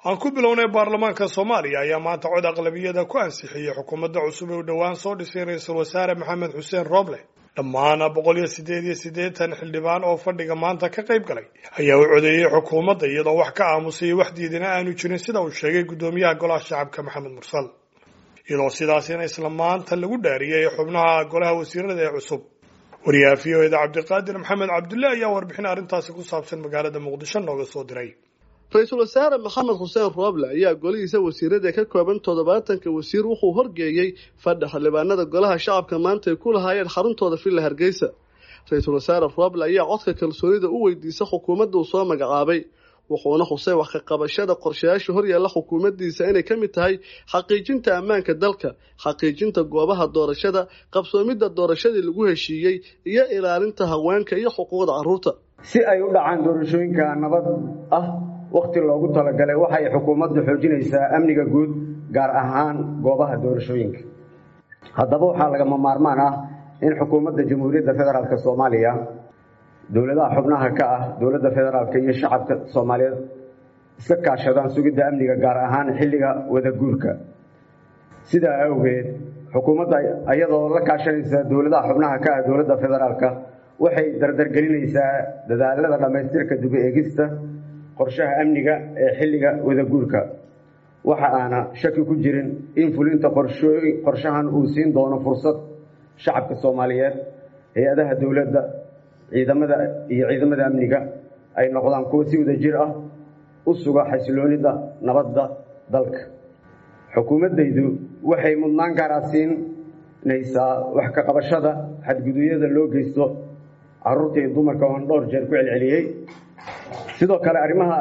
aan ku bilownay baarlamaanka soomaaliya ayaa maanta cod aqlabiyada ku ansixiyey xukuumadda cusub ee u dhowaan soo dhisay ra-iisul wasaare maxamed xuseen rooble dhammaan boqol iyo siddeed iyo siddeetan xildhibaan oo fadhiga maanta ka qayb galay ayaa u codeeyey xukuumadda iyadoo wax ka aamusay wax diidana aanu jirin sida uu sheegay guddoomiyaha golaha shacabka maxamed mursal iyadoo sidaasina isla maanta lagu dhaariyey xubnaha golaha wasiirada ee cusub wariyaha v o eda cabdiqaadir maxamed cabdulle ayaa warbixin arrintaasi ku saabsan magaalada muqdisho nooga soo diray ra-iisul wasaare maxamed xuseen rooble ayaa golihiisa wasiirada ka kooban toddobaatanka wasiir wuxuu horgeeyey fadhi xildhibaanada golaha shacabka maanta ay ku lahaayeen xaruntooda villa hargeysa ra-iisul wasaare rooble ayaa codka kalsoonida u weydiisa xukuumadda uu soo magacaabay wuxuuna xusay wax ka qabashada qorshayaasha horyaalla xukuumaddiisa inay ka mid tahay xaqiijinta ammaanka dalka xaqiijinta goobaha doorashada qabsoomidda doorashadii lagu heshiiyey iyo ilaalinta haweenka iyo xuquuqda carruurta si ay u dhacaan doorashooyinka nabad ah wakhti loogu talagalay waxay xukuumaddu xoojinaysaa amniga guud gaar ahaan goobaha doorashooyinka haddaba waxaa lagama maarmaan ah in xukuumadda jamhuuriyadda federaalk soomaaliya dowladaha xubnaha ka ah dowladda federaalk iyo shacabka soomaaliyeed iska kaashadaan sugidda amniga gaar ahaan xilliga wadaguurka sidaa awgeed xukuumadda iyadoo la kaashanaysa dowladaha xubnaha ka ah dowladda federaalk waxay dardargelinaysaa dadaalada dhammaystirka dib eegista qorshaha amniga ee xilliga wadaguurka waxa aana shaki ku jirin in fulinta qorshahan uu siin doono fursad shacabka soomaaliyeed hay-adaha dowladda ciidamada iyo ciidamada amniga ay noqdaan kuwo si wada jir ah u suga xasiloonida nabadda dalka xukuumaddaydu waxay mudnaan gaara siinaysaa wax ka qabashada xadgudubyada loo geysto carruurta iyo dumarka oon dhowr jeer ku celceliyey sidoo kale arrimaha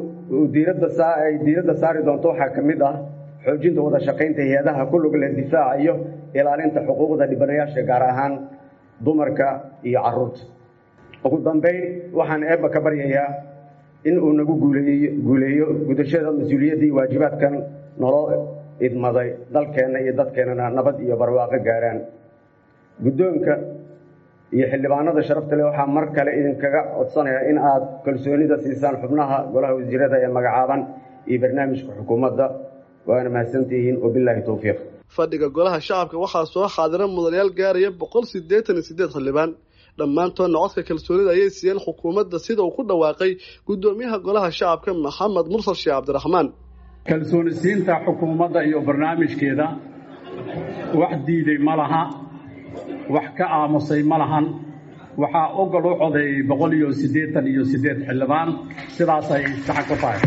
ay diiradda saari doonto waxaa ka mid ah xoojinta wada shaqaynta hay-adaha ku lug leh difaaca iyo ilaalinta xuquuqda dhibanayaasha gaar ahaan dumarka iyo carruurta ugu dambayn waxaan eebba ka baryayaa in uu nagu guuleeyo gudashada mas-uuliyaddii waajibaadkan naloo idmaday dalkeenna iyo dadkeennana nabad iyo barwaaqo gaaraan guddoonka iyo xildhibaanada sharafta leh waxaa mar kale idinkaga codsanaya in aad kalsoonida siisaan xubnaha golaha wasiirada ee magacaaban iyo barnaamijka xukuumadda waana mahadsantihiin wabilaahi towfiiq fadhiga golaha shacabka waxaa soo xaadira mudanayaal gaaraya boqol siddeetan iyo siddeed xildhibaan dhammaantoodna codka kalsoonida ayay siiyeen xukuumadda sida uu ku dhawaaqay guddoomiyaha golaha shacabka maxamed mursal sheekh cabdiraxmaan kalsooni siinta xukuumadda iyo barnaamijkeeda wax diiday ma laha wax ka aamusay ma lahan waxaa ogol u codeeyey boqol iyo siddeetan iyo siddeed xildhibaan sidaasay saxa ku tahay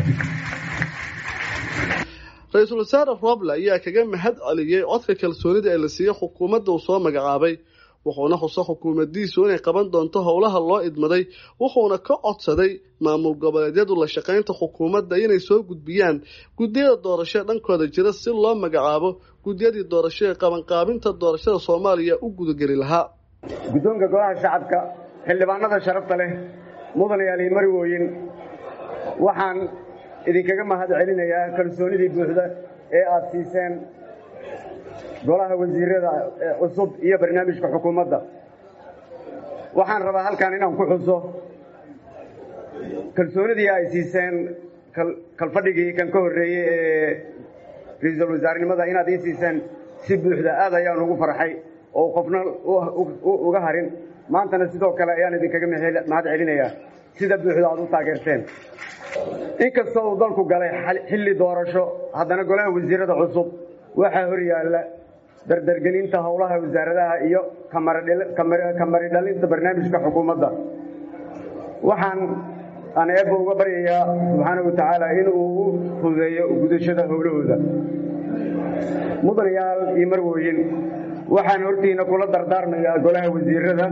ra-iisul wasaare rooble ayaa kaga mahad celiyey codka kalsoonida ee la siiyey xukuumadda uu soo magacaabay wuxuuna xuso xukuumaddiisu inay qaban doonto howlaha loo idmaday wuxuuna ka codsaday maamul goboleedyadu la shaqaynta xukuumadda inay soo gudbiyaan guddiyada doorasho dhankooda jira si loo magacaabo guddiyadii doorasho ee qabanqaabinta doorashada soomaaliya u gudageli lahaa guddoonka golaha shacabka xildhibaanada sharafta leh mudanayaal iyo marwooyin waxaan idinkaga mahad celinayaa kalsoonidii buuxda ee aada siiseen golaha wasiirada cusub iyo barnaamijka xukuumadda waxaan rabaa halkan inaan ku xuso kalsoonidii ay siiseen kalfadhigii kan ka horreeyey ee ra-iisul wasaarenimada inaad ii siiseen si buuxda aad ayaan ugu farxay oo qofna uga harin maantana sidoo kale ayaan idinkaga mahad celinayaa sida buuxda aad u taageerteen inkasta uu dalku galay xilli doorasho haddana golaha wasiirada cusub waxaa hor yaalla dardargelinta howlaha wasaaradaha iyo kamari dhalinta barnaamijka xukuumadda waxaan aan eebba uga baryayaa subxaana wa tacaala in uu u fududeeyo gudashada howlahooda mudanayaal iyo marwooyin waxaan hortiina kula dardaarmayaa golaha wasiirada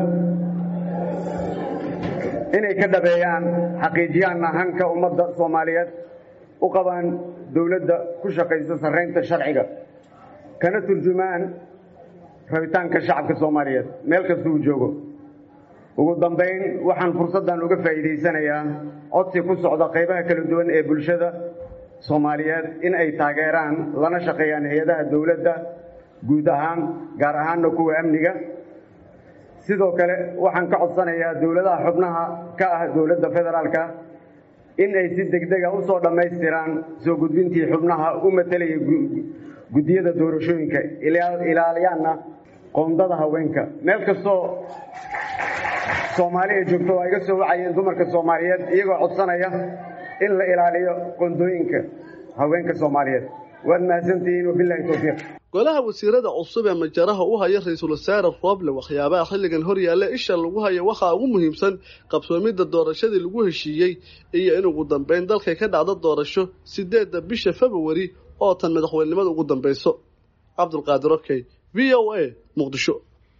inay ka dhabeeyaan xaqiijiyaanna hanka ummadda soomaaliyeed u qabaan dowladda ku shaqaysa sarraynta sharciga kana turjumaan rabitaanka shacabka soomaaliyeed meel kasta uu joogo ugu dambayn waxaan fursaddan uga faa'iidaysanayaa codsi ku socda qaybaha kala duwan ee bulshada soomaaliyeed in ay taageeraan lana shaqeeyaan hay-adaha dowladda guud ahaan gaar ahaanna kuwa amniga sidoo kale waxaan ka codsanayaa dowladaha xubnaha ka ah dowladda federaalka in ay si degdega usoo dhammaystiraan soo gudbintii xubnaha u matelaya guddiyada doorashooyinka ilaaliyaanna qoondada haweenka meel kastoo soomaali ay joogto waa iga soo wacayeen dumarka soomaaliyeed iyagoo codsanaya in la ilaaliyo qoondooyinka haweenka soomaaliyeed waad mahadsantihiin wabilahi towfiiq golaha wasiirada cusub ee majaraha u haya ra-iisul wasaare rooble waxyaabaha xilligan hor yaalla isha lagu hayo waxaa ugu muhiimsan qabsoomidda doorashadii lagu heshiiyey iyo in ugu dambeyn dalkay ka dhacdo doorasho sideedda bisha februari oo tan madaxweynenimada ugu dambayso cabdulqaadir okey v o a muqdisho